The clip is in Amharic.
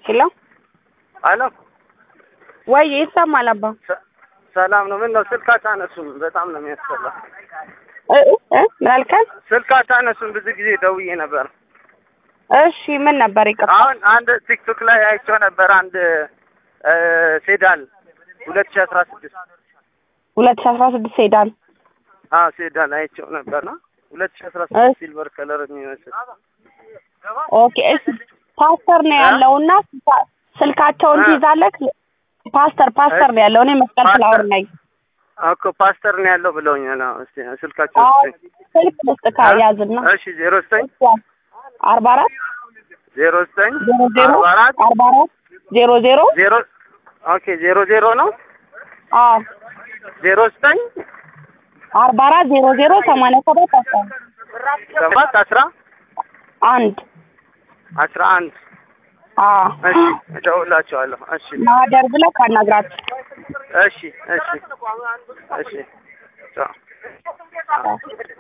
ሄሎ አሎ ወይ ይሰማል አባ ሰ- ሰላም ነው። ምን ነው ስልክ አታነሱም? በጣም ነው የሚያስጠላ። እ እ ምን አልከኝ? ስልክ አታነሱም? ብዙ ጊዜ ደውዬ ነበር። እሺ ምን ነበር ይቅርታ አሁን አንድ ቲክቶክ ላይ አይቼው ነበር አንድ እ ሴዳን ሁለት ሺህ አስራ ስድስት ሁለት ሺህ አስራ ስድስት ሴዳን አዎ ሴዳን አይቼው ነበርና ሁለት ሺህ አስራ እሺ። ስድስት ሲልቨር ከለር የሚመስል ኦኬ እሺ ፓስተር ነው ያለውና ስልካ- ስልካቸውን እ? ትይዛለህ ፓስተር ፓስተር ነው ያለው እኔ መስቀል ፓስተር። ፍላወር ነኝ እኮ ፓስተር ነው ያለው ብለውኛል። አዎ እስቲ ስልካቸው አዎ ስጠኝ። ስልክ ልስጥካ ያዝና እሺ ዜሮ ዘጠኝ አርባ አራት ዜሮ ዘጠኝ ዜሮ ዜሮ አርባ አራት አርባ አራት ዜሮ ዜሮ ዜሮ ኦኬ ዜሮ ዜሮ ነው አዎ ዜሮ ዘጠኝ አርባ አራት ዜሮ ዜሮ ሰማንያ ሰባት አስራ ሰባት አስራ አንድ አስራ አንድ አዎ እሺ እደውላቸዋለሁ። እሺ ማህደር ብለህ ካናግራቸው እሺ እሺ እሺ ቻው።